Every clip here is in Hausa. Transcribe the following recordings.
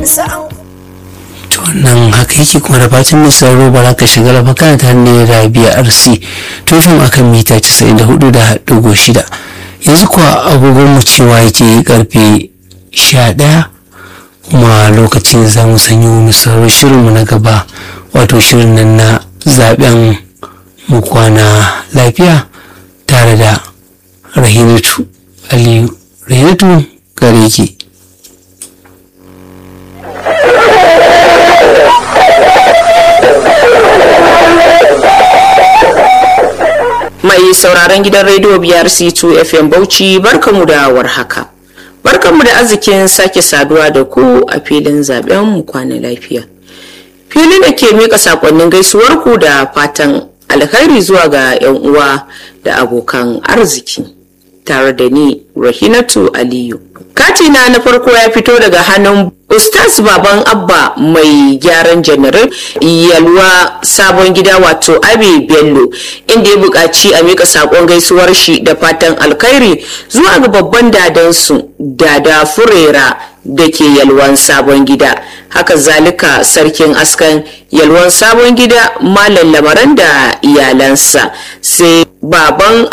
to nan haka yake kuma da fatan mai sauraro ba ka shiga lafa kana ta hannun rabia rc to fim akan mita 94.6 yanzu kuwa agogon mu cewa yake karfe 11 kuma lokacin za mu sanyo mu sauraro shirinmu na gaba wato shirin nan na zaben mu kwana lafiya tare da rahinatu aliyu rahinatu gare ki mai sauraron gidan rediyo biyar c2 fm bauchi barkamu da warhaka barkamu da arzikin sake saduwa da ku a filin zaben mu kwana lafiya fili da ke mika sakonnin gaisuwar ku da fatan alkhairi zuwa ga 'yan uwa da abokan arziki tare da ni rahinatu aliyu katina na farko ya fito daga hannun ustaz baban abba mai gyaran janarin yalwa sabon gida wato abi bello inda ya buƙaci a mika saƙon gaisuwar shi da fatan alkhairi zuwa ga babban dadansu dada furera da ke yalwan sabon gida haka zalika sarkin askan yalwan sabon gida malam lamaran da iyalansa sai baban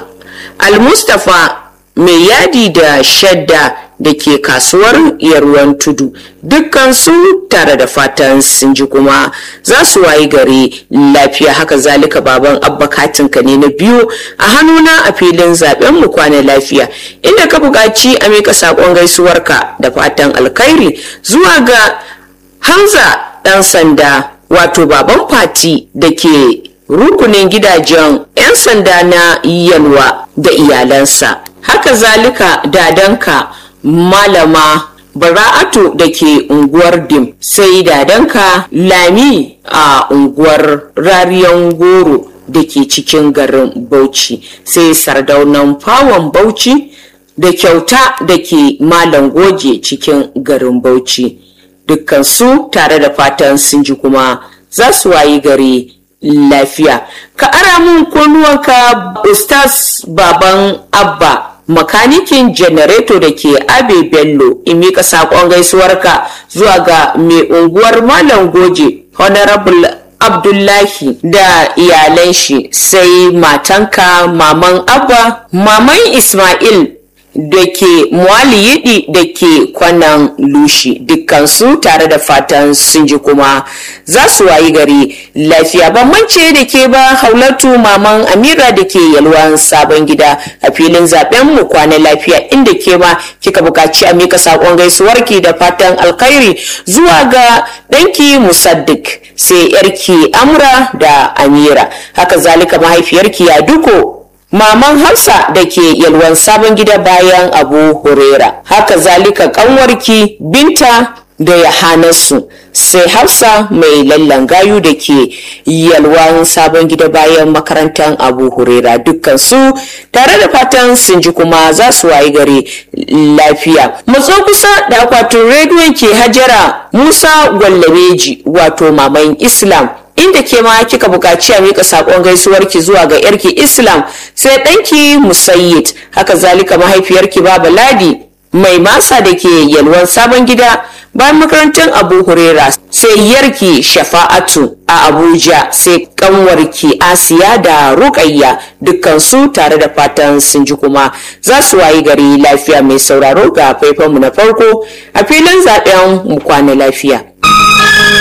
almustafa mai yadi da shadda da ke kasuwar yarwan tudu dukkansu tare da fatan sun ji kuma za su wayi gari lafiya haka zalika baban abba katinka ne na biyu a hannuna a filin zaben mu kwana lafiya inda ka buƙaci a mika saƙon gaisuwarka da fatan alkhairi zuwa ga hamza ɗan sanda wato baban fati da ke rukunin gidajen 'yan sanda na yalwa da iyalansa haka zalika dadanka malama bara'atu da ke unguwar dim sai dadanka lami a unguwar rariyan goro da ke cikin garin bauchi sai sardaunan fawon bauchi da kyauta da ke malam goje cikin garin bauchi dukkansu tare da fatan sun ji kuma za su wayi gari lafiya ka ara mun kunnuwanka ustaz baban abba makanikin janareto da ke abe bello in mika saƙon gaisuwarka zuwa ga mai unguwar malam goje honorable abdullahi da iyalan shi sai matanka maman abba maman ismail da ke yidi da ke kwanan lushi dukkansu tare da fatan sun ji kuma za su wayi gari lafiya bambance da ke ba haulatu maman amira da ke yalwan sabon gida a filin zaben mu kwana lafiya inda ke ma kika bukaci a mika sakon gaisuwarki da fatan alkhairi zuwa ga danki musaddik sai yarki amra da amira haka zalika mahaifiyarki ya duko Maman Hafsa da ke yalwan sabon gida bayan Abu Hurera. Haka zalika kanwarki Binta da Yahanarsu sai Hafsa mai lallan gayu da ke yalwan sabon gida bayan makarantar Abu Hurera dukkansu tare da fatan sun ji kuma za su wayi gari lafiya. Matso kusa da akwatin rediyon ke Hajara Musa Gwallabeji wato Maman Islam inda ke ma kika buƙaci a mika saƙon gaisuwarki zuwa ga yarki islam sai ɗanki musayyid haka zalika mahaifiyarki baba ladi mai masa da ke yalwan sabon gida bayan makarantar abu hurera sai yarki shafa'atu a abuja sai kanwarki asiya da rukayya dukkansu tare da fatan sun ji kuma za su wayi gari lafiya mai sauraro ga faifanmu na farko a filin zaben mu kwana lafiya